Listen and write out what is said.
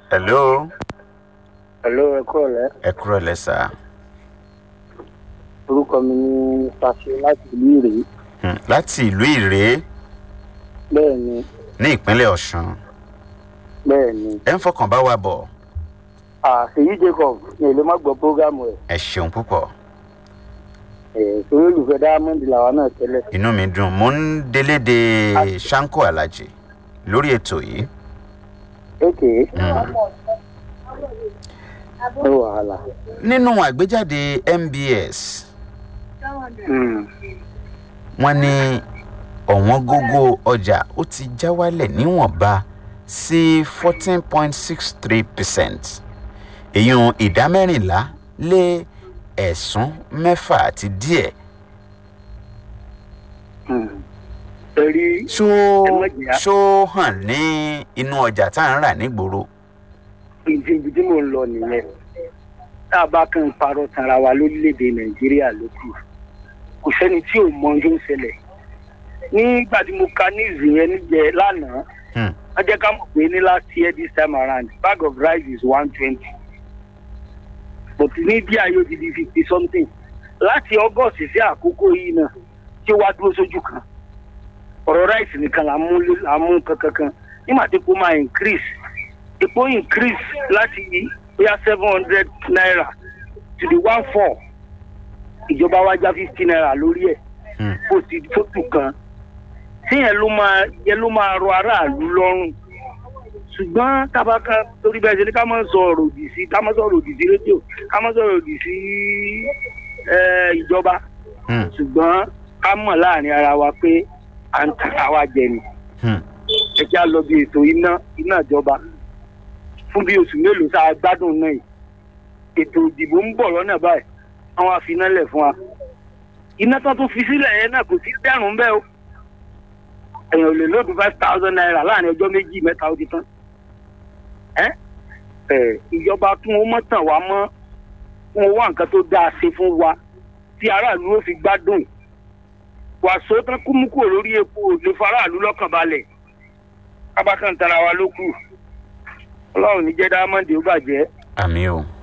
hello Hello, ẹ kúrò lẹ́. ẹ kúrò lẹ́sà Orúkọ mi ní Fàṣẹ láti ìlú Ìrèé. Hmm, láti ìlú ìrèé Bẹ́ẹ̀ ni, ní ìpínlẹ̀ ọ̀ṣun bẹ́ẹ̀ ni. ẹ ń fọkàn bá wa bọ̀ Àṣeyí Jacob ní èlé má gbọ́ prógámù ẹ̀. ẹ ṣeun púpọ̀ Ẹ̀ torí olùfẹ́ Diamond làwa náà tẹ́lẹ̀. inú mi dùn mo ń délédé sanko alhaji lórí ètò yìí Ókè, Hmm. ó wàhálà. nínú àgbéjáde mbs Hmm. wọ́n ní ọ̀wọ́n gógó ọjà ó ti já wálẹ̀ níwọ̀nba sí fourteen point six three percent èyún ìdá mẹ́rìnlá lé ẹ̀sún mẹ́fà àti díẹ̀ Hmm. Torí ṣó Ẹ má jìyà. ṣó hàn ní inú ọjà tá à ń rà nígboro ìdí ibi tí mò ń lọ nìyẹn. Tá a bá kàn ń parọ́ tanra wa lórílẹ̀‐èdè Nàìjíríà ló kù. Kò sẹ́ni tí ò mọ ohun tó ń ṣẹlẹ̀. Nígbà tí mo ka news yẹn níjẹ lánàá, Hmm, wọ́n jẹ́ ká mọ̀ pé ní last year this time around bag of rice is one twenty but ní bí ayé ti di fifty something láti august sí àkókò yìí náà tí ó wá dúró sójú kan ọ̀rọ̀ rice nìkan là ń mú lé- là ń mú kankankan nígbà tí epo máa increase epo increase láti bóyá seven hundred naira to the one four ìjọba wa já fifty naira lórí ẹ̀ hmm, kò sí fótó kan tíyẹn ló máa yẹn ló máa rọ aráàlú lọ́rùn ṣùgbọ́n tábàkà torí bẹ́ẹ̀ ṣe ni ká má sọ ọ̀rọ̀ òdì sí ká má sọ ọ̀rọ̀ òdì sí rédíò ká má sọ ọ̀rọ̀ òdì sí eh, ìjọba hmm, ṣùgbọ́n ká mọ̀ láàrin ara wa pé à ń tara wa jẹ ni hmm. ẹ já lọ bí ètò iná iná ìjọba fún bí oṣù mélòó tá a gbádùn náà yìí ètò ìdìbò ń bọ̀ lọ́nà báyìí àwọn àfinálẹ̀ fún wa iná tó tún fi sílẹ̀ yẹn náà kò sí dẹ́rùn bẹ́ẹ̀ o èèyàn ò lè lóòdù five thousand naira láàrin ọjọ́ méjì mẹ́ta ó ti tán ẹ́ ẹ̀ ìjọba tún ó mọ̀ tàn wá mọ́ fún owó nǹkan tó dáa ṣe fún wa tí aráàlú ó fi gbádùn wàásù tán kú mú kúrò lórí epo lè faraàlú lọ́kàn balẹ̀ kábàkàn tara wa ló kù ọlọ́run ní jẹ́ dáhámọ́ndé ó bàjẹ́. àmì o